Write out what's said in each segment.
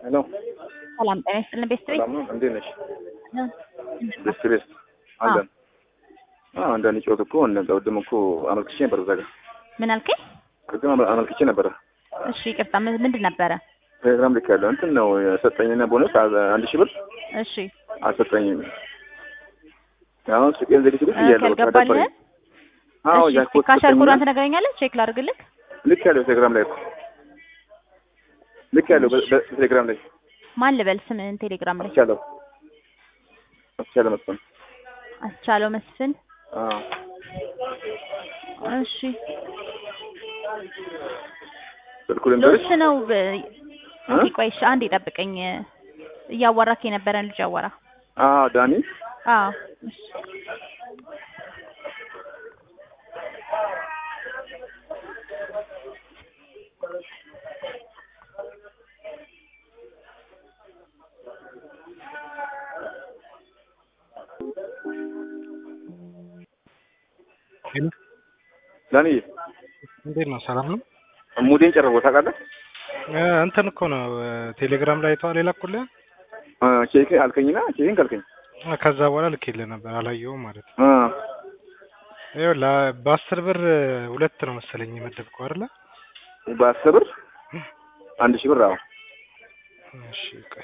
ሄሎ ሰላም ጤና ይስጥልን ቤስት ቤት ሰላም ነው። እንዴት ነሽ? ቤስት ቤስት አለን። አዎ አንዳንድ ጨዋታ እኮ እንደ ቅድም እኮ አመልክቼ ነበር እዛ ጋር ምን አልከኝ? ቅድም አመ- አመልክቼ ነበረ እሺ ይቅርታ ምን- ምንድን ነበረ? ቴሌግራም ልክ ያለው እንትን ነው የሰጠኝና ቦነስ አ- አንድ ሺህ ብር እሺ አልሰጠኝም። አሁን ሱቄን ዘግቼ ቁጭ ብያለሁ። በቃ ካልገባልህ ደበረኝ። አዎ እሺ ጃክፖት ካሻር ሰጠኝና ኮዷን ትነግረኛለህ? ቼክ ላድርግልህ። ልክ ያለው ቴሌግራም ላይ እኮ ልክ ያለው በ- በ- ቴሌግራም ላይ ማን ልበል ስምህን? ቴሌግራም ላይ አስቻለው አስቻለው መስሎኝ። አስቻለው መስፍን። አዎ እሺ ስልኩ ልንገርሽ ሎስ ነው። ብ- እ? እስኪ ቆይ እሺ አንዴ ጠብቀኝ። እያዋራክ የነበረን ልጅ አዋራ። አዎ ዳኒ አዎ እሺ ዳኒ እንዴት ነው? ሰላም ነው? ሙዴን ጨረቦ ታውቃለህ? እ እንትን እኮ ነው እ ቴሌግራም ላይ አይተዋል የላኩልህ? አ ቼክ አልከኝና ቼክን ካልከኝ እ ከዛ በኋላ ልኬልህ ነበር አላየሁም ማለት ነው። አ ይኸውልህ አ- በአስር ብር እ ሁለት ነው መሰለኝ የመደብከው አይደለ? በአስር ብር አንድ ሺህ ብር አዎ እሺ ቆይ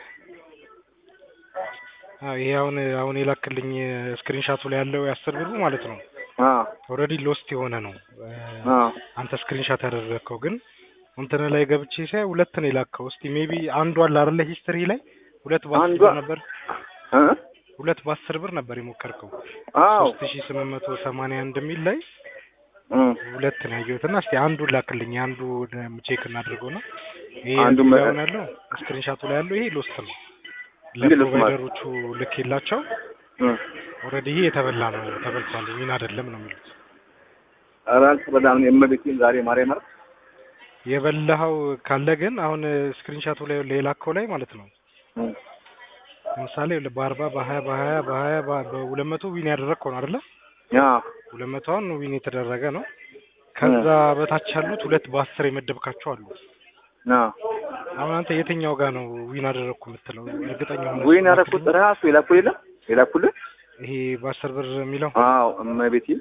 አዎ ይሄ አሁን አሁን የላክልኝ ስክሪንሻቱ ላይ ያለው የአስር ብሩ ማለት ነው አ ኦልሬዲ ሎስት የሆነ ነው እ አ አንተ ስክሪንሻት ያደረግከው ግን እንትን ላይ ገብቼ ሳይ ሁለት ነው የላከው። እስቲ ሜቢ አንዱ አለ አይደለ ሂስትሪ ላይ ሁለት በአስር አንዷ ብር ነበር እ ሁለት በአስር ብር ነበር የሞከርከው አዎ ሶስት ሺ ስምንት መቶ ሰማንያ አንድ የሚል ላይ እ ሁለት ነው ያየሁት እና እስቲ አንዱን ላክልኝ አንዱ ቼክ እናድርገው ነው ይሄ አንዱ እዚህ መ- ጋር አሁን ያለው ስክሪንሻቱ ላይ ያለው ይሄ ሎስት ነው እንዴት ሎስት ማለት? ለፕሮቫይደሮቹ ልክ የላቸው እ ኦልሬዲ ይሄ የተበላ ነው ተበልቷል ዊን አይደለም ነው የሚሉት ኧረ አልተበላም የእመቤቴን ዛሬ ማርያም ማለት የበላኸው ካለ ግን አሁን ስክሪንሻቱ ላይ የላከው ላይ ማለት ነው እ ለምሳሌ በአርባ በሀያ በሀያ በሀያ በሁለት መቶ ዊን ያደረግከው ነው አይደለ ያ ሁለት መቶውን ዊን የተደረገ ነው ከዛ በታች ያሉት ሁለት በአስር የመደብካቸው አሉ ያ አሁን አንተ የትኛው ጋር ነው ዊን አደረግኩ የምትለው? እርግጠኛ ሆነህ ወይን ያደረኩት ራሱ የላኩልህ የለም የላኩልህ ይሄ በአስር ብር የሚለው አዎ እመቤቴን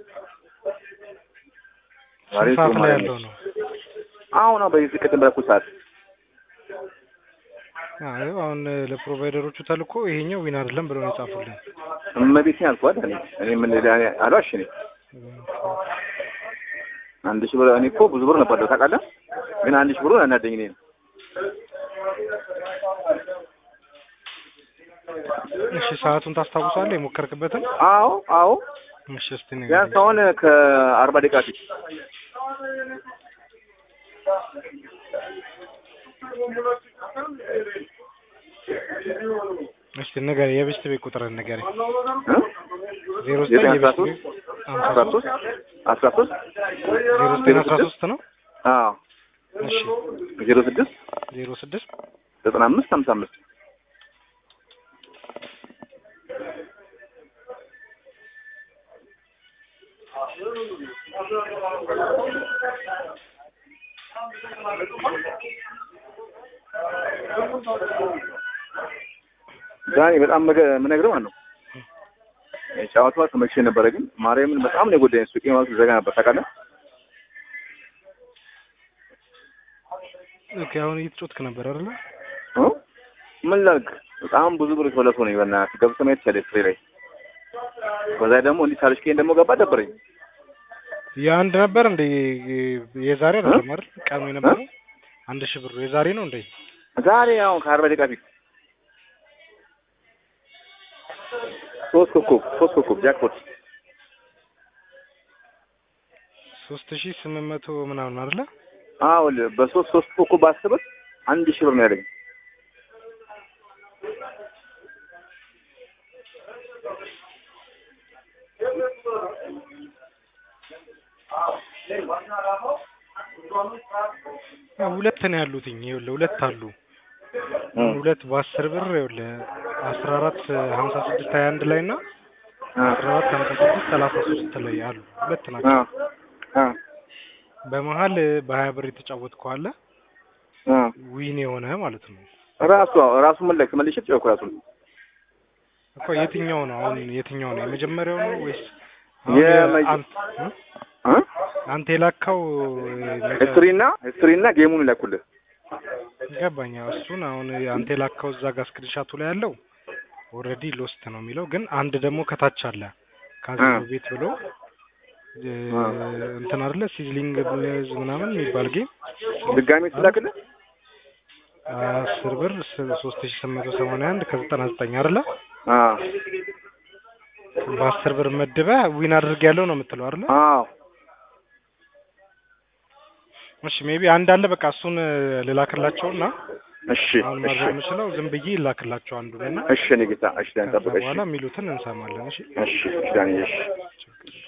ዛሬ ስንት ሰዓት ጥሩ ላይ ማርያም ያለው ነች። ነው? አሁን ነው በዚህ ቅድም በላኩት ሰዓት አዎ አሁን ለፕሮቫይደሮቹ ተልኮ ይሄኛው ዊን አይደለም ብለው ነው የጻፉልን። እመቤቴን አልኳት እኔ እኔ ምን እኔ አልዋሽ እኔ አንድ ሺህ ብር እኔ እኮ ብዙ ብር ነበር ታውቃለህ ግን አንድ ሺህ ብሩ አናደኝ እኔ እሺ ሰዓቱን ታስታውሳለህ የሞከርክበትን? አዎ አዎ እሺ እስቲ ንገረኝ። ቢያንስ አሁን ከአርባ ደቂቃ ፊት እስቲ ንገረኝ የቤስት ቤት ቁጥርን ንገረኝ። እ? ዜሮ ዘጠኝ ዘጠኝ አስራ የቤስት ሶስት ቤት አስራ ሶስት አስራ ሶስት ዜሮ ዘጠኝ አስራ ሶስት ነው። አዎ እሺ ዜሮ ስድስት ዜሮ ስድስት ዘጠና አምስት ሀምሳ አምስት ዛሬ በጣም መገ- የምነግርህ ማለት ነው ጨዋታዋ ተመችቶ ነበረ፣ ግን ማርያምን በጣም ነው የጎዳኝ። ሱቄ ማለት ዘጋ ነበር ታውቃለህ። ኦኬ አሁን እየተጮትክ ነበር አይደለ? እ? ምን ላድርግ? በጣም ብዙ ብር የተበለሰ ነው። በእናትህ ገብተህ ማየት ይቻላል ፍሬ ላይ። በዛ ደግሞ እንዲህ ሳልሽኬን ደግሞ ገባ ደበረኝ። የአንድ ነበር እንደ የዛሬ አይደለም አይደል? ቀኑ የነበረው አንድ ሺህ ብሩ የዛሬ ነው እንዴ? ዛሬ አሁን ከአርባ ደቂቃ ፊት ሶስት ኮከብ ሶስት ኮከብ ጃክፖት ሶስት ሺህ ስምንት መቶ ምናምን አይደለ? አዎ በሶስት ሶስት ኮከብ ባስብር አንድ ሺህ ብር ነው ያለኝ። ያው ሁለት ነው ያሉትኝ ይኸውልህ ሁለት አሉ እ ሁለት በአስር ብር ይኸውልህ አስራ አራት ሀምሳ ስድስት ሀያ አንድ ላይ እና አስራ አራት ሀምሳ ስድስት ሰላሳ ሶስት ላይ አሉ ሁለት አ ናቸው አ በመሀል በሀያ ብር የተጫወትከው አለ አ ዊን የሆነ ማለት ነው ራሱ ራሱ መለክ መልሼ ተጫወኩ ራሱን እኮ የትኛው ነው አሁን የትኛው ነው የመጀመሪያው ነው ወይስ አሁን የመጀ- አንተ እ? እ አንተ የላካው ሂስትሪ እና ሂስትሪ እና ጌሙን ይላኩልህ ገባኛ እሱን አሁን አንተ የላካው እዛ ጋር ስክሪንሻቱ ላይ ያለው ኦልሬዲ ሎስት ነው የሚለው ግን አንድ ደግሞ ከታች አለ ካዚኖ እ። ቤት ብሎ እ፣ እንትን አይደለ ሲዝሊንግ ብሌዝ ምናምን የሚባል ጌም ድጋሜ ትላክልህ አስር ብር ሶስት ሺ ስምንት መቶ ሰማንያ አንድ ከዘጠና ዘጠኝ አይደለ አዎ በአስር ብር መድበህ ዊን አድርግ ያለው ነው የምትለው አይደለ አዎ እሺ ሜቢ አንድ አለ በቃ እሱን ልላክላቸውና እሺ አሁን እሺ ማድረግ የምችለው ዝም ብዬ ይላክላቸው አንዱን እና እሺ እኔ ጌታ እሺ ዳን ከዛ ጠብቀሽ በኋላ የሚሉትን እንሰማለን እሺ እሺ እሺ ዳንዬ እሺ ችግር